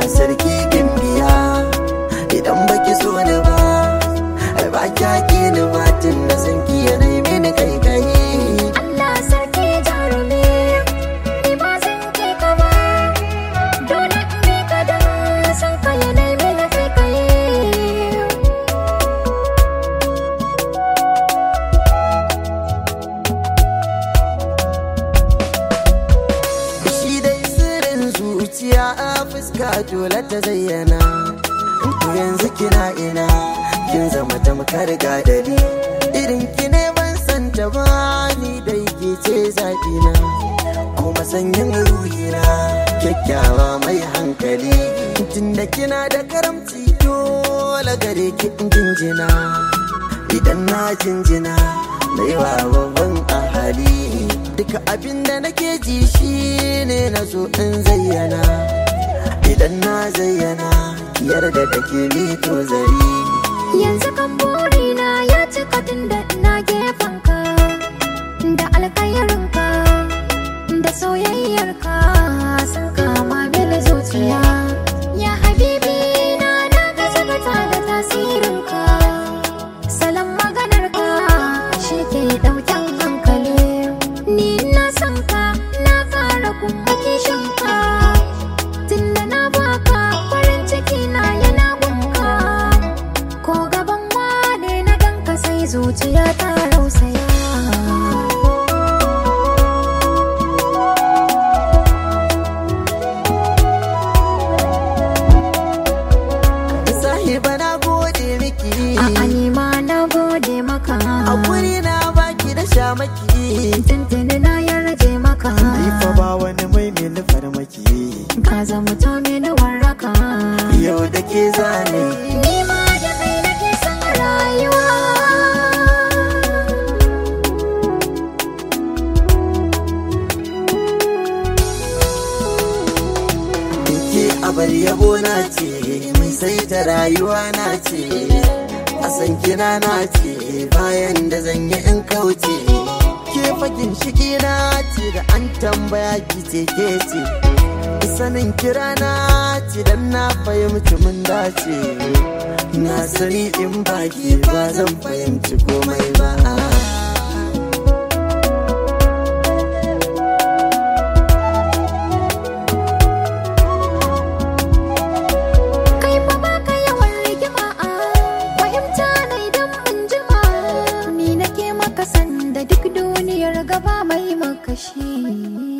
sarki gimbiya idan baki so ni ba ai ba kya ki ni ba tun da san ki yanayi mini kai kai Allah sarki jarumi ni ba zan ke ka ba dole in bi ka dan san ka yanayi mini kai kai shi dai sirrin zuciya a fuska dole ta zayyana ku yanzu kina ina kin zama tamkar gadari irin ki ne ban san ta ba ni dai ke ce zaɓina kuma sanyin ruhina kyakkyawa mai hankali tunda kina da karamci dole gare ki in jinjina idan na jinjina na yi wa babban ahali duka abin da nake ji shi ne na so in zayyana idan na zayyana yarda da ke mito zari yanzu kan burina ya cika tun da ina gefen ka da alkhairinka da soyayyarka sun kama mini zuciya ya habibi na na gaza gata da tasirinka salon maganarka shi ke ɗauken hankali ni na san ka na fara kuma kishinka tunda na baka farin ciki na yana gunka ko gaban wane na ganka sai zuciya ta rausaya sahiba na gode miki a nima na gode maka a guri na baki da shamaki tuntuni na yarje maka Ifa ba wani mai mini farmaki ka zama to mini warraka yau da ke zane ni ma da kai nake son rayuwa ke abar yabo na ce mai sai ta rayuwa na ce a san kina na ce bayan da zan yi in kauce ke fakin shigi na ce da an tambaya ki ce ke ce sanin kira na ce dan na fahimci mun dace na sani in baki ba zan fahimci komai ba kai fa baka yawan rigima a fahimta na idan mun jima ni nake maka sanda duk duniyar gaba mai makashi